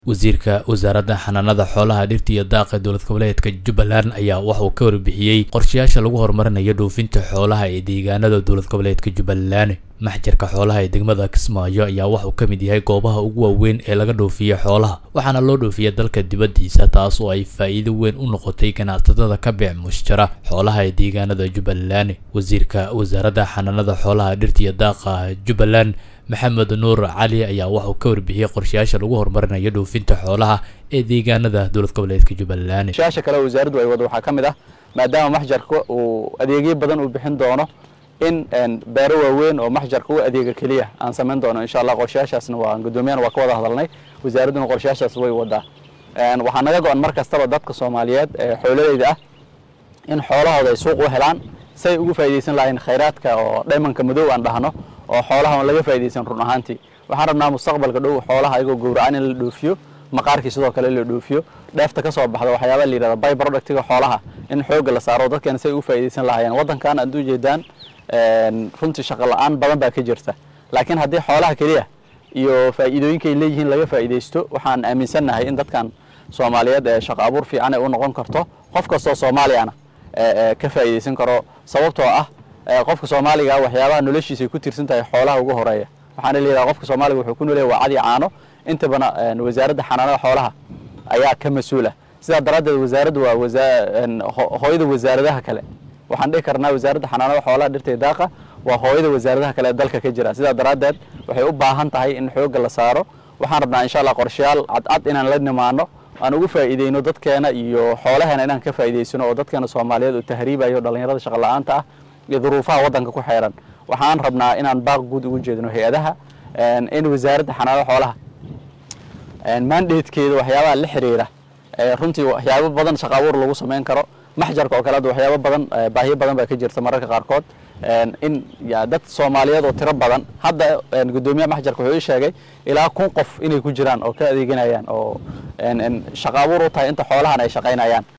wasiirka wasaaradda xanaanada xoolaha dhirta iyo daaqa dowlad goboleedka jubbaland ayaa waxauu ka warbixiyey qorshayaasha lagu horumarinayo dhoofinta xoolaha ee deegaanada dowlad goboleedka jubbaland maxjarka xoolaha ee degmada kismaayo ayaa waxauu ka mid yahay goobaha ugu waaweyn ee laga dhoofiya xoolaha waxaana loo dhoofiya dalka dibaddiisa taas oo ay faa'iido weyn u noqotay ganacsatada ka beec mushjara xoolaha ee deegaanada jubbaland wasiirka wasaaradda xanaanada xoolaha dhirta iyo daaqa jubbaland maxamed nuur cali ayaa waxauu ka warbixiyey qorshayaasha lagu horumarinayo dhoofinta xoolaha ee deegaanada dowlad goboleedka jubbaland qorshayaasha kale wasaaraddu ay wado waxaa ka mid ah maadaama maxjarka uu adeegyo badan uu bixin doono in beero waaweyn oo maxjarka u adeega keliya aan samayn doono insha allah qorshayaashaasna waa gudoomiyana waa ka wada hadalnay wasaaradduna qorshayaashaas way wadaa waxaa naga go-an mar kastaba dadka soomaaliyeed ee xoololeyda ah in xoolahooda ay suuq u helaan say ugu faa'iidaysan lahayn khayraadka oo dhaymanka madow aan dhahno oo xoolaha on laga faa'iidaysan run ahaantii waxaan rabnaa mustaqbalka dhow xoolaha ayagoo gowracan in la dhoofiyo maqaarkii sidoo kale in la dhoofiyo dheefta ka soo baxda waxyaabaa la yidhahda by productiga xoolaha in xoogga la saaro dadkeena say ugu faa'iidaysan lahayeen waddankan aad u jeedaan runtii shaqo la-aan badan baa ka jirta laakiin haddii xoolaha keliya iyo faa'iidooyinkay leeyihiin laga faa'iidaysto waxaan aaminsannahay in dadkan soomaaliyeed ee shaqo abuur fiican ay u noqon karto qof kastoo soomaaliyana ka faa'iidaysan karo sababtoo ah qofka soomaaliga waxyaabaha noloshiisa ay ku tirsan tahay xoolaha ugu horeeya waxaana leeyahay qofka soomaaliga wuxuu ku noolyahay waa cadi caano intabana wasaaradda xanaanada xoolaha ayaa ka mas-uula sidaa daraaddeed wasaaraddu waa hooyada wasaaradaha kale waxaan dhihi karnaa wasaaradda xanaanada xoolaha dhirta daaqa waa hooyada wasaaradaha kale ee dalka ka jira sidaa daraaddeed waxay u baahan tahay in xoogga la saaro waxaan rabnaa insha allah qorshayaal cadcad inaan la nimaano aan ugu faa'iideyno dadkeena iyo xoolaheena inaan ka faa'iidaysano oo dadkeena soomaaliyeed oo tahriibayo dhallinyarada shaqa la-aanta ah iyo duruufaha waddanka ku xeeran waxaan rabnaa inaan baaq guud ugu jeedino hay-adaha in wasaaradda xanaanada xoolaha mandatekeeda waxyaabaha la xiriira runtii waxyaabo badan shaqa abuur lagu samayn karo maxjarka oo kale hadda waxyaabo badan baahiyo badan baa ka jirta mararka qaarkood in dad soomaaliyeed oo tiro badan hadda guddoomiyaha maxjarka wuxuu ii sheegay ilaa kun qof inay ku jiraan oo ka adeeganayaan oo shaqa abuur u tahay inta xoolahan ay shaqaynayaan